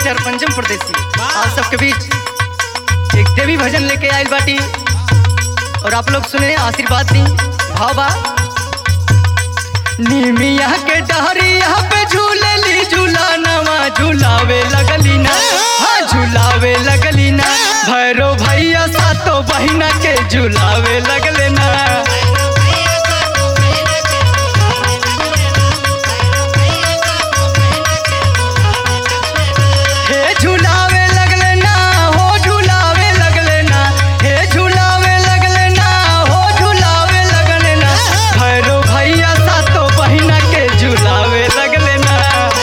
singer पंचम प्रदेशी आप सबके बीच एक देवी भजन लेके आयल बाटी और आप लोग सुने आशीर्वाद दी भाव बा निमिया के डहरिया पे झूले ली झूला नवा झूलावे लगली ना हाँ झूलावे लगली ना भैरो भैया सातो बहिना के झूलावे लगले ना हे झूलावे लगले ना हो झूलावे लगले ना हे झूलावे लगले ना हो झूलावे लगले ना भैरो भैया सातो बहिना के झूलावे लगले ना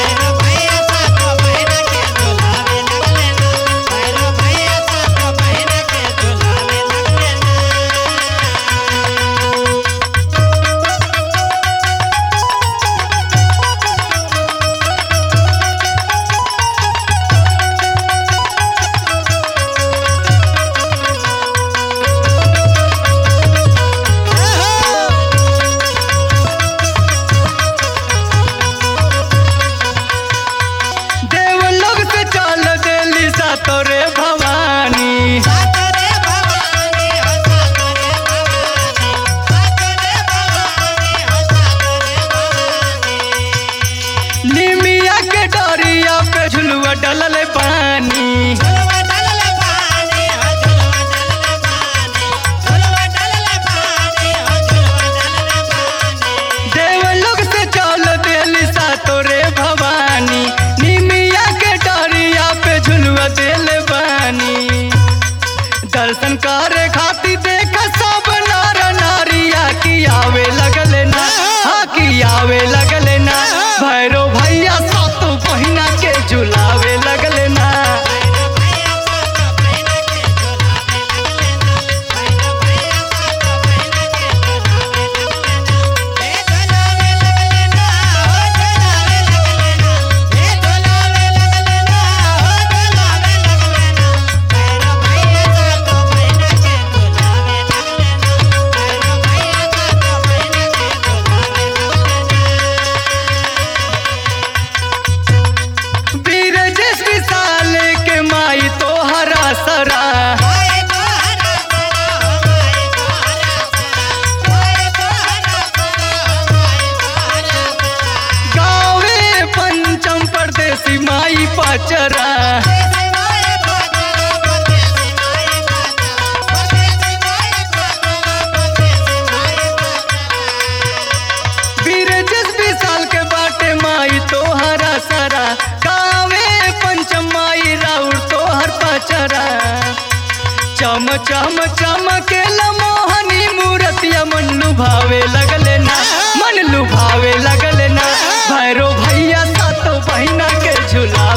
देव लोग से चल देली सातो रे भवानी निमिया के डरिया पे झुलुआ डलल पानी देव लोग से चल देली सातो रे भवानी निमिया के डरिया पे झुलुआ देल बानी दर्शन करे खातिर देख सब नर नारिया की आवे लगले ना हाँ की आवे लगले ना भैरो भैया सातो बहिना के झुलावे लगले ना वीर जिस विशाल के माई तो हरा सरा गावे पंचम परदेसी माई पाचरा वीर जिस विशाल के बाटे माई तो हरा सरा गावे पंचम माई राउर तो हर पाचरा चम चम चम के मोहनी मूर्तिया मन लुभावे लगले ना मन लुभावे लगले ना भैरो भैया सातो बहिना के झूला